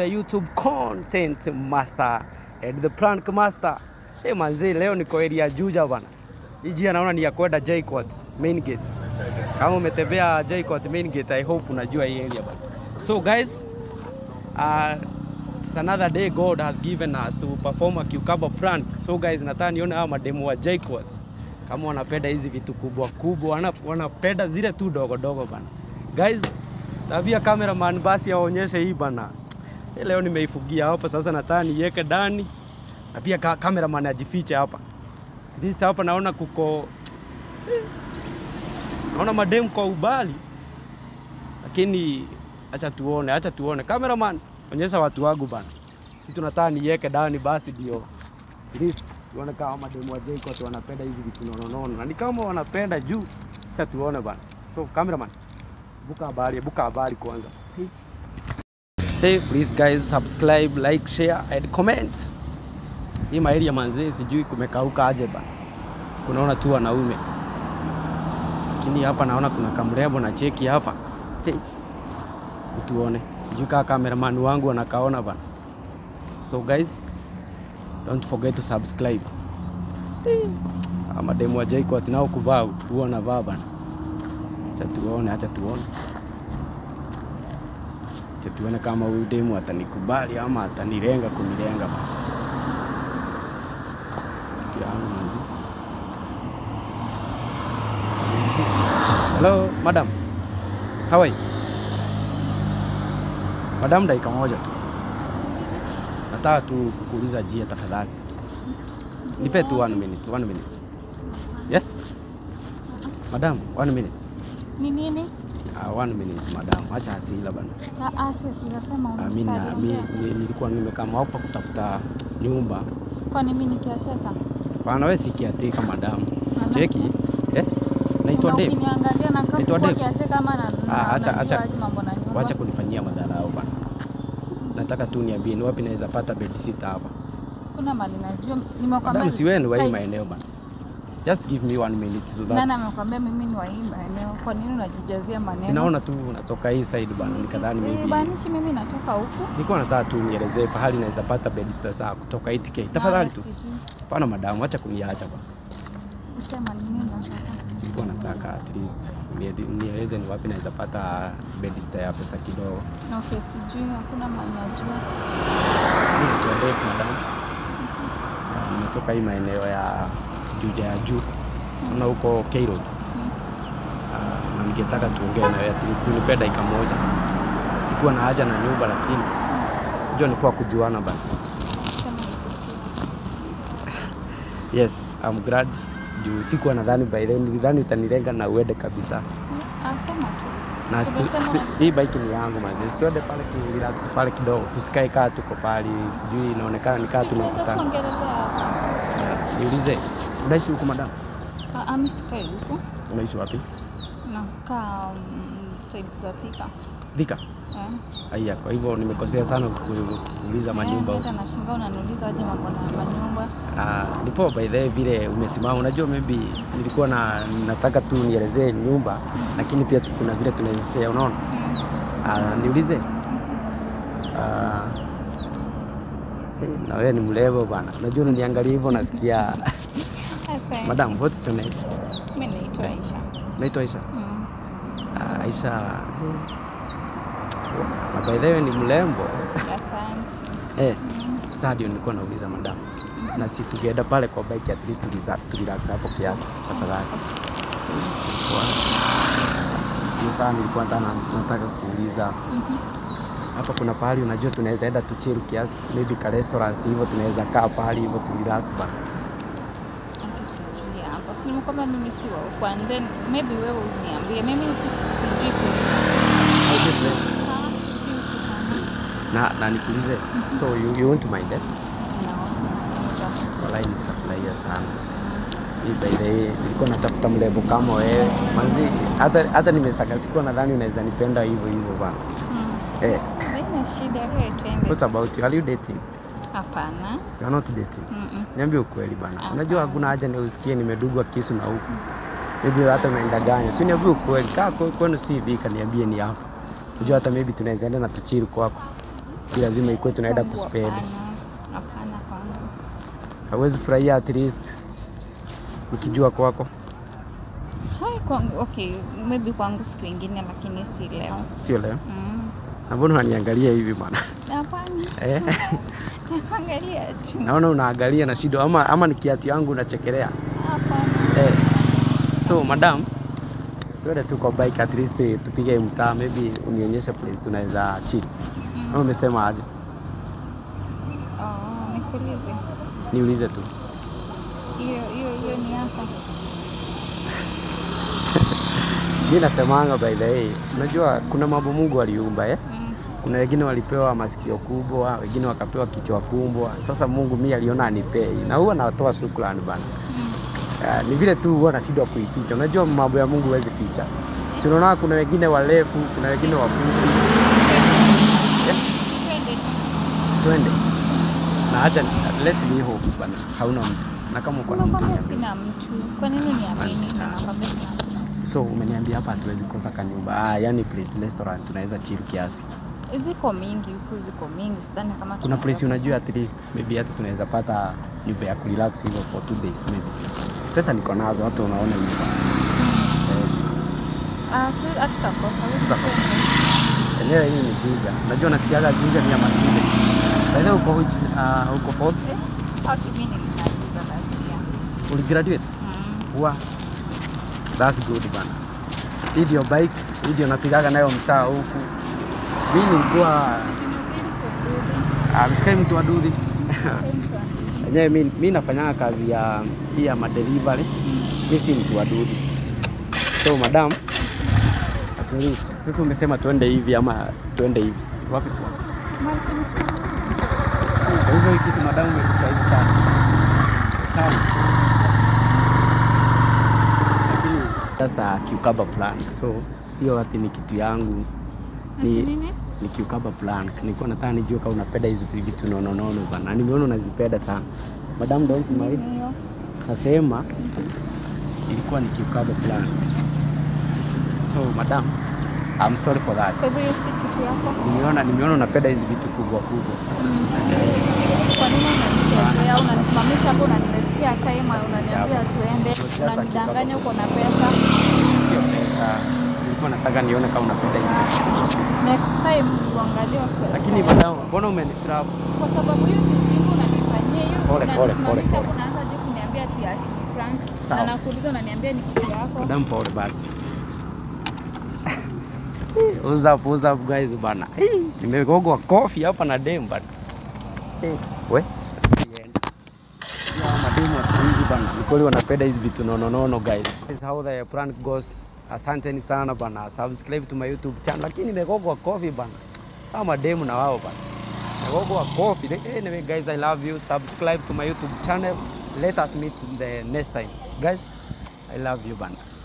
the YouTube content master and the prank master. Hey manzi, leo niko area Juja bana. Hii njia naona ni ya kwenda JKUAT main gate. Kama umetembea JKUAT main gate, I hope unajua hii area bana. So guys, uh, it's another day God has given us to perform a cucumber prank. So guys, nataka nione hawa mademu wa JKUAT kama wanapenda hizi vitu kubwa kubwa, wana- wanapenda zile tu dogo dogo bana. Guys, tabia cameraman basi aonyeshe hii bana. Hii Leo nimeifugia hapa sasa, nataka niweke ndani na pia ka cameraman ajifiche hapa. At least hapa naona kuko eh, naona mademu kwa ubali, lakini acha tuone, acha tuone. Cameraman, onyesha watu wangu bana, kitu nataka niweke ndani basi ndio at least tuone kama mademu wa JKUAT wanapenda hizi vitu nononono, na ni kama wanapenda juu, acha tuone bana. So cameraman, buka habari, buka habari kwanza. Hey, please guys subscribe, like, share and comment. Hii maeria manzee, sijui kumekauka aje bana, kunaona tu wanaume, lakini hapa naona kuna kamrembo na cheki hapa. Hey, tuone, sijui kaa cameraman wangu anakaona bana. So guys, don't forget to subscribe. Hey, hawa mademu wa JKUAT nao kuvaa huwa wanavaa bana. Acha tuone, acha tuone. Acha tuone kama huyu demu atanikubali ama atanilenga kunilenga bana. Kiano manzi. Hello, madam. How are you? Madam, dakika moja tu. Nataka tu kukuuliza jia tafadhali. Nipe tu one minute, one minute. Yes? Madam, one minute. Ni nini? Uh, one minute madam, acha hasila bana. Ah, ah, sisi nasema Ah, mi na- unataka mi- niongee. mi- nilikuwa nimekama hapa kutafuta nyumba. Kwani mimi nikiacheka? Bana wewe si kiatika madam. Ana- Cheki. Eh? Naitwa Na Dave. Ukiniangalia na kama Naitwa kwa Dave. kiacheka ama na Ah, na- acha- najua acha- aje mambo na nyumba. Wacha kunifanyia madharau bana. Nataka tu niambie ni wapi naweza pata bed sitter hapa. Kuna mali najua nimekwambia. Madam si wewe ni wa hii Kai- maeneo bana. Just give me one minute so that Nani amekwambia mimi ni wa hii maeneo? Kwa nini unajijazia maneno? sinaona tu unatoka hii side bana, nikadhani Eh, maybe Banishi mimi natoka huku. nilikuwa nataka tu nielezee pahali naweza pata bed sitter za kutoka 8k. Tafadhali Ah, tu. sijui. Hapana madam, acha kuniacha bana. Usema ni nini unataka? Nilikuwa nataka at least niede- nieleze ni wapi naweza pata bed sitter ya pesa kidogo. Na usi- sijui hakuna mali najua. Mimi naitwa Dave madam. Ah, Nimetoka hii maeneo ya Juja ya juu na huko K Road. Ah, na ningetaka tuongee na wewe at least unipe dakika moja. Sikuwa na haja na nyumba lakini unajua nilikuwa kujuana bana. Sema nikusikie. Yes, I'm glad. Juu sikuwa nadhani by then nilidhani utanilenga na uende kabisa. Ah, sema tu. Na stu, Umesema- si, hii bike ni yangu mazi. Situende pale ki relax pale kidogo. Tusikae kaa tuko pale. Sijui inaonekana ni kaa Si tunaweza tunakutana. tuongelelea hapa. Yeah. Niulize, unaishi huko madam? Ah, ah, mimi sikai huku. Unaishi wapi? Nakaa um, side za Thika. Thika. Eh. Aya, kwa hivyo nimekosea sana ku- kuuliza manyumba Eh, huko. hata nashangaa unaniuliza aje mambo na manyumba. Ah, ndipo by the way vile umesimama, unajua maybe nilikuwa na nataka tu nielezee nyumba, lakini pia tu- kuna vile tunaweza share, unaona? Ah, niulize. Ah, hey, na wewe ni mrembo bana. Unajua unaniangalia hivyo nasikia. Asante. Madam, what's your name? Mimi naitwa Eh. Aisha. Naitwa Aisha. Mm. Ah, Aisha. hey. Na by the way ni mrembo. Asante. Eh, sasa ndio nilikuwa nauliza madam. Na si tukienda pale kwa bike at least tuliza tulirelax hapo kiasi tafadhali. Ndio sana nilikuwa nataka nataka kuuliza Mhm. hapa kuna pahali unajua tunaweza enda tu chill kiasi maybe ka restaurant hivyo tunaweza kaa pahali hivyo tu relax bana. Aki sijui hapa. Si nimekwambia mimi si wa huku and then maybe wewe uniambie. Mimi sijui ku- How's the place? Ah, sijui huku sana. Na na nikuulize. So you, you want to mind it? Naona. Wallahi nitafurahia sana. Hii by the way nilikuwa natafuta mrembo kama wewe. Manzi hata hata nimesaka sikuwa nadhani unaweza nipenda hivyo hivyo bana. Mm. Eh, Haina shida, wewe twende. what about you? Are you dating? Hapana. You are not dating. Mm-mm. Niambie ukweli bana. Hapana. Unajua hakuna haja ni usikie nimedugwa kisu na huku. Maybe hata unaenda gani. Si niambie ukweli. Kaa kwa- kwenu si dhika niambie ni hapa. Unajua hata maybe tunaweza enda na tuchiru kwako. si lazima ikuwe tunaenda Kwangu kuspend. Hapana, hapana kwangu. Hawezi furahia at least nikijua kwako, Hai, kwangu okay, maybe kwangu siku ingine, lakini si leo. sio leo. Mm. Na mbona unaniangalia hivi bwana? Hapana, Eh, nakuangalia tu. naona unaangalia na shido ama, ama ni kiatu yangu unachekelea Hapana. eh. So madam, tuende tu kwa bike at least tupige mtaa, maybe unionyeshe place tunaweza chill. Ama umesema aje? Oh, nikuulize. Niulize tu. Hiyo hiyo hiyo ni yako. Mi nasemanga by the way, unajua kuna mambo Mungu aliumba eh? Mm. Kuna wengine walipewa masikio kubwa, wengine wakapewa kichwa kubwa. Sasa Mungu mi aliona anipei, na huwa natoa shukrani bana. Mm. Uh, ni vile tu huwa nashindwa kuificha. Unajua mambo ya Mungu huwezi ficha. Si unaona kuna wengine warefu, kuna wengine wafupi. Eh, Twende tu. twende na acha let me hope bana, hauna mtu na kama uko na mtu Nakwambia niambie. sina mtu. Kwa nini niamini Asante na sana. nakwambia sina mtu? So umeniambia hapa hatuwezi kosa kanyumba. Ah, yani place restaurant tunaweza chill kiasi. Ziko mingi huku, ziko mingi, sidhani kama Kuna tunaweza place unajua at least maybe hata tunaweza pata nyumba ya kurelax hivyo for two days maybe. Pesa niko nazo, hata unaona nyumba. Eh, Ah, tu- hatutakosa. wewe Tutakosa. usijali. Enyewe hii ni Juja. Unajua nasikiaga Juja ni ya mastudent. By the way, uko which, uh, uko fourth? Eh, haki mimi nilimaliza last year. Uligraduate? Mm. Wa. That's good bana. Hii ndio bike, hii ndio napigaga nayo mtaa huku. Mimi nilikuwa ah, msikai mtu wa dudhi. Enyewe mimi mimi nafanyanga kazi ya hii ya madelivery. Mimi si mtu wa dudhi. So madam, at least, sasa umesema tuende hivi ama tuende hivi. Wapi tu? Kwa hivyo hii kitu madam umekufurahisha sana. Sana. Lakini just a cucumber plant. So sio ati ni kitu yangu. Ati Ni, nini? ni cucumber plant. Nilikuwa nataka nijue kama unapenda hizo vitu nono nono bana. Nimeona unazipenda sana. Madam don't you mind? Hiyo. Nasema ilikuwa ni cucumber plant. So madam, I'm sorry for that. Kwa hivyo hiyo si kitu yako? Nimeona nimeona unapenda hizi vitu kubwa kubwa. Kwa nini unanichezea? Unanisimamisha hapo, unaniwestia time, unaniambia tuende, Just a unanidanganya uko na pesa. Sio pesa. Nilikuwa nataka nione kama unapenda hizi vitu. Next time tuangalie watu. Lakini madam, mbona umenistrap? kwa sababu hiyo ni ujinga unanifanyia hiyo, Pole, pole, pole, unanisimamisha hapo, pole. unaanza je kuniambia ati ati ni prank, Sawa. na nakuuliza unaniambia ni kitu yako. Madam pole basi. What's up, what's up guys bana. Eh, Nimegogwa kofi hapa na dem bana. Eh, we. Yeah, mademu wa siku hizi bana. Ni kweli wanapenda hizi vitu nono nono guys. This is how the prank goes. Asanteni sana bana. Subscribe to my YouTube channel. Lakini nimegogwa kofi bana. Kama mademu na wao bana. Nimegogwa kofi. Anyway guys, I love you. Subscribe to my YouTube channel. Let us meet the next time. Guys, I love you bana.